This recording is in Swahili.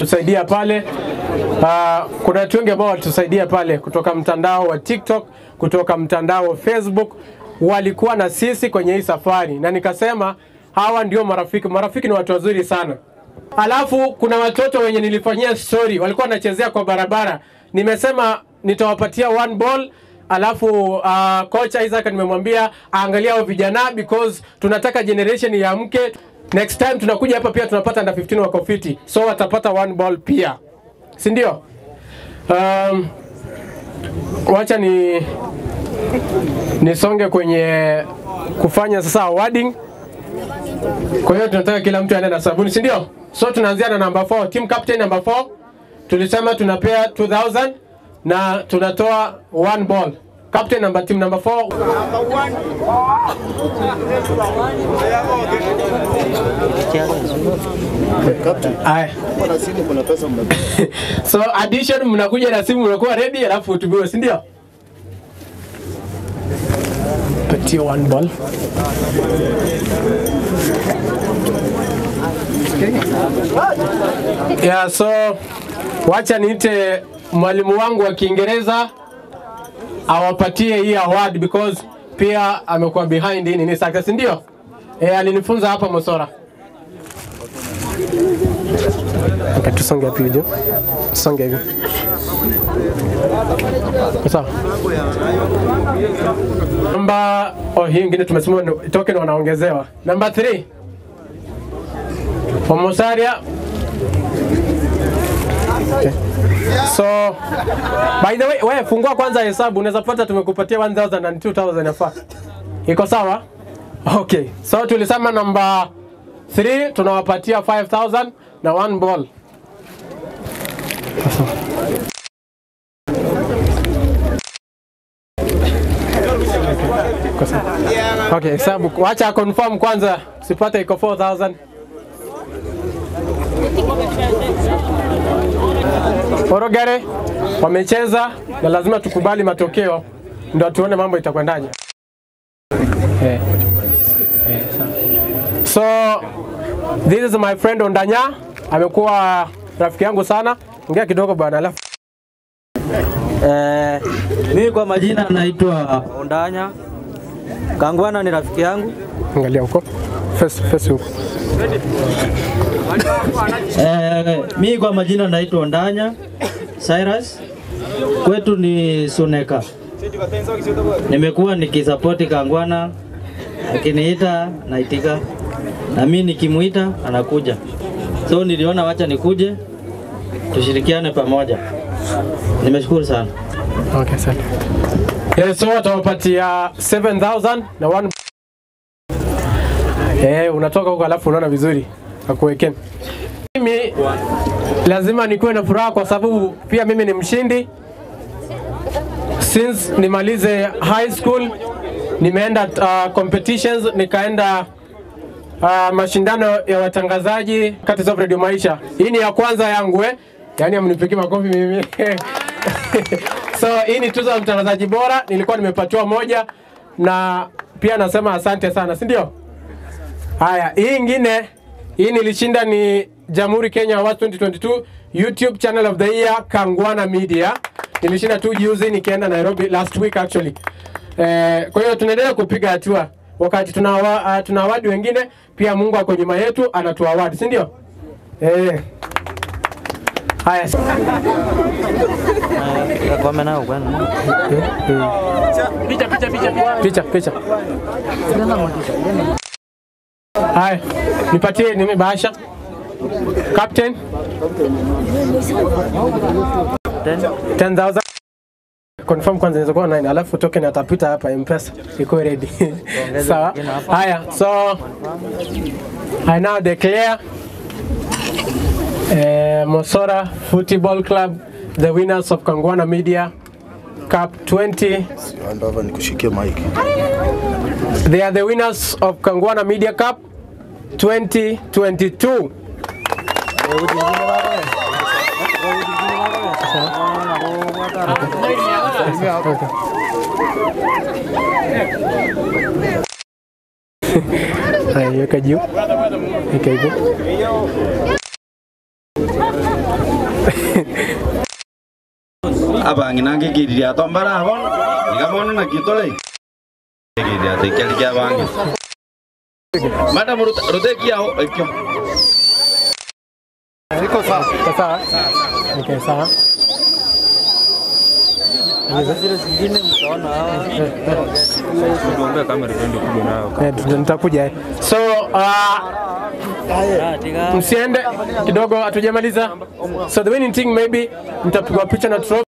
tusaidia pale. Uh, kuna watu wengi ambao walitusaidia pale kutoka mtandao wa TikTok, kutoka mtandao wa Facebook, walikuwa na sisi kwenye hii safari, na nikasema hawa ndio marafiki. Marafiki ni watu wazuri sana. Alafu kuna watoto wenye nilifanyia story walikuwa wanachezea kwa barabara, nimesema nitawapatia one ball alafu uh, kocha Isaac nimemwambia aangalia hao vijana because tunataka generation iamke. Next time tunakuja hapa pia tunapata under 15 wako fiti, so watapata one ball pia, si ndio? Um, wacha ni nisonge kwenye kufanya sasa awarding. Kwa hiyo tunataka kila mtu aende na sabuni, si ndio? So tunaanzia na number 4, team captain number 4. Tulisema tunapea 2000 na tunatoa one ball. Captain number team number 4. Aya. Kuna simu, kuna pesa mna So addition mnakuja na simu mnakuwa ready alafu utubiwe, si ndio? Patia one ball. Yeah, so wacha niite mwalimu wangu wa Kiingereza awapatie hii award because pia amekuwa behind hii nini success, ndio? Eh, alinifunza hapa Mosora. Okay, tusonge hapo hivi. Tusonge hivi. Sawa. Namba oh, hii ingine tumesema ni- token wanaongezewa. Namba 3. Homosaria. Okay. So by the way, wewe fungua kwanza hesabu, unaweza pata tumekupatia 1000 and 2000 yafaa. Iko sawa? Okay. So tulisema namba 3 tunawapatia 5000 na one ball. Iko sawa. Okay, hesabu. Wacha confirm kwanza, sipate iko 4000. Orogere wamecheza na lazima tukubali matokeo ndio tuone mambo itakwendaje. Eh. Eh, sawa. So this is my friend Ondanya, amekuwa rafiki yangu sana. Ongea kidogo bwana, alafu Eh, mimi kwa majina naitwa Ondanya. Kangwana ni rafiki yangu. angalia huko face face huko. Eh, mimi kwa majina naitwa Ondanya Cyrus. Kwetu ni Suneka. Nimekuwa nikisapoti Kangwana akiniita naitika, na mimi nikimuita anakuja. So niliona wacha nikuje tushirikiane pamoja. Nimeshukuru sana. Okay, sawa. Yeah, so watawapatia 7000 na one Eh, unatoka huko alafu unaona vizuri akuwekeni. Mimi lazima nikuwe na furaha kwa sababu pia mimi ni mshindi. Since nimalize high school nimeenda uh, competitions nikaenda uh, mashindano ya watangazaji kati ya Radio Maisha. Hii ni ya kwanza yangu eh. Yaani amnipigie makofi mimi. so hii ni tuzo ya mtangazaji bora, nilikuwa nimepatiwa moja na pia nasema asante sana, si ndio? Haya, hii ingine hii nilishinda ni Jamhuri Kenya Awards 2022 YouTube Channel of the Year Kangwana Media. Nilishinda tu juzi nikienda Nairobi last week actually. Eh, kwa hiyo tunaendelea kupiga hatua wakati tuna uh, tuna awadi wengine pia Mungu ako nyuma yetu anatoa awadi, si ndio? Eh. Haya. Kakome nao bwana. Picha, picha. Haya, nipatie nini bahasha. Captain 10,000. Confirm kwanza inaweza kuwa 9 alafu token atapita hapa M-Pesa iko ready. Sawa. Haya, so I now declare uh, Mosora Football Club the winners of Kangwana Media Cup 20 Andava nikushikie mic. They are the winners of Kangwana Media Cup 2022. Haya, weka juu. Weka hivyo. abangi nangigiriria tombara abon igamono na kitole giria tekeli kya bangi madam ruteki yao ekyo Iko sawa. Sawa? Okay, sawa. Zile zingine mtaona hawa. Eh, tuta- nitakuja. So uh, Ah, tiga. msiende kidogo, hatujamaliza. So the winning thing maybe mtapigwa picha na trophy.